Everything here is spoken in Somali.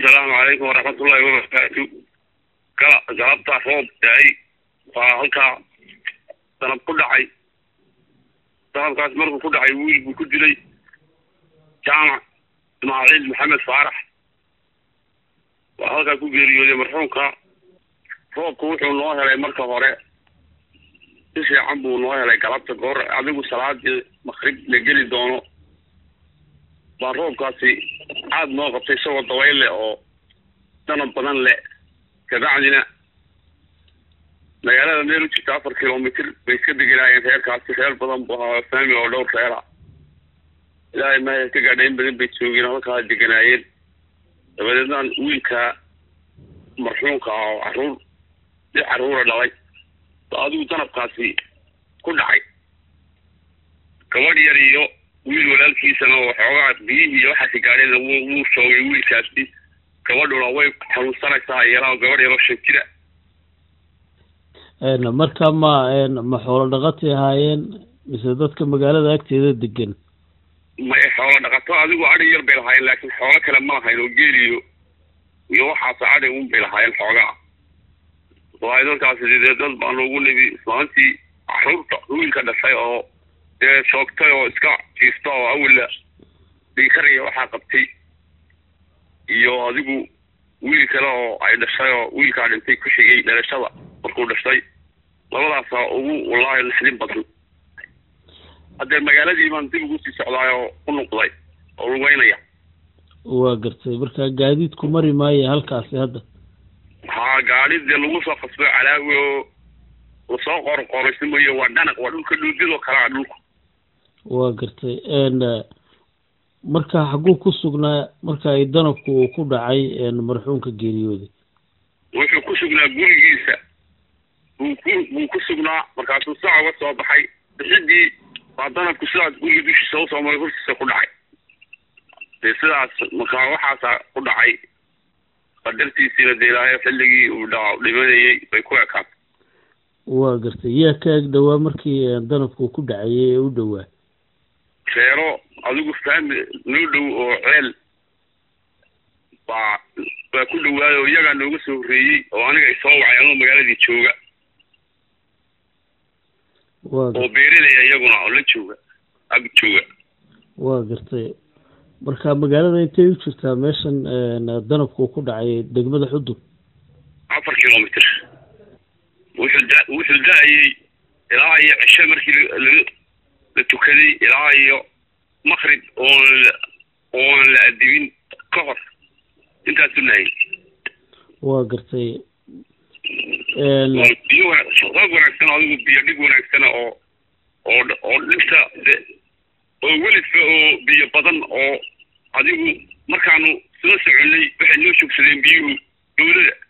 asalaamu calaykum waraxmatullaahi wabarakaatu gala galabta roob daay waa halkaa danab ku dhacay danabkaas markuu ku dhacay wiil buu ku dilay jaamac ismaaciil maxamed faarax waa halkaa ku geeriyooday marxuumka roobku wuxuu noo helay marka hore si fiican buu noo helay galabta goor adigu salaadii makrib la geli doono baa roobkaasi aada noo qabtay isagoo dabayl leh oo danab badan leh kabacdina magaalada meel u jirta afar kilomitr bay iska deganaayeen reerkaasi reer badan bu ahaa faami oo dhowr reera ilaahay mahaya ka gaadha in badan bay joogeen halkaa deganaayeen dabadeedna wiilka marxuumka ah oo caruur si caruura dhalay ba adigu danabkaasi ku dhacay gabadh yar iyo wiil walaalkiisana oo xoogaa biyihii iyo waxaasi gaadheen wuu shoogay wiilkaasi gabadhuna way xanuunsanaysaa iyana gabadh yaroo shan jira marka ma ma xoolo dhaqatay ahaayeen mise dadka magaalada agteeda degan may xoolo dhaqato adigu adhi yar bay lahaayeen laakiin xoolo kale ma lahayn oo geeliyo iyo waxaas adhi un bay lahaayeen xoogaa waayo dadkaasi dee dad baanu ugu nimi islaantii caruurta wiilka dhashay oo dee shoogtay oo iska jiifta oo awalla dhiikaraya waxaa qabtay iyo adigu wiil kale oo ay dhashay oo wiilkaa dhintay ku xigay dhalashada markuu dhashay labadaasa ugu wallaahi naxdin badan haddee magaaladii baan dib ugu sii socdaay oo u noqday oo lugeynaya waa gartay marka gaadiidku mari maayo halkaasi hadda haa gaadi dee lagu soo qasbo calaawi oo lasoo qorqoraysimayo waa dhanaq waa dhulka dhuudidoo kalea dhulku waa gartay marka xaguu ku sugnaa marka ay danabku uu ku dhacay marxuumka geeriyooday wuxuu ku sugnaa gurigiisa buu ku buu ku sugnaa markaasuu saa uga soo baxay bixidii baa danabku sidaas guriga dushiisa usoo maray hortiisa ku dhacay dee sidaas markaa waxaasa ku dhacay qadartiisiina dee ilaahay xilligii uu dha dhimanayay bay ku ekaatay waa gartay yaa ka eg dhowaa markii danabku ku dhacayay ee u dhowaa reero adigu faami noo dhow oo ceel baa baa ku dhawaaday oo iyagaa nooga soo horreeyey oo aniga isoo wacay anoo magaaladii jooga waa oo beerinaya iyaguna oo la jooga ag jooga waa gartay marka magaalada intay u jirtaa meeshan danabku ku dhacay degmada xudub afar kilomitr wuxuu da wuxuu da-ayey ilaa iyo cishe markii la la tukaday ilaa iyo makrib oon la oon la adibin ka hor intaasu nahayy waa gartay biyo rag wanaagsan adigu biyo dhig wanaagsana oo oo oo dhigta de oo welidka oo biyo badan oo adigu markaanu soo soconay waxay noo joogsadeen biyuhu dawlada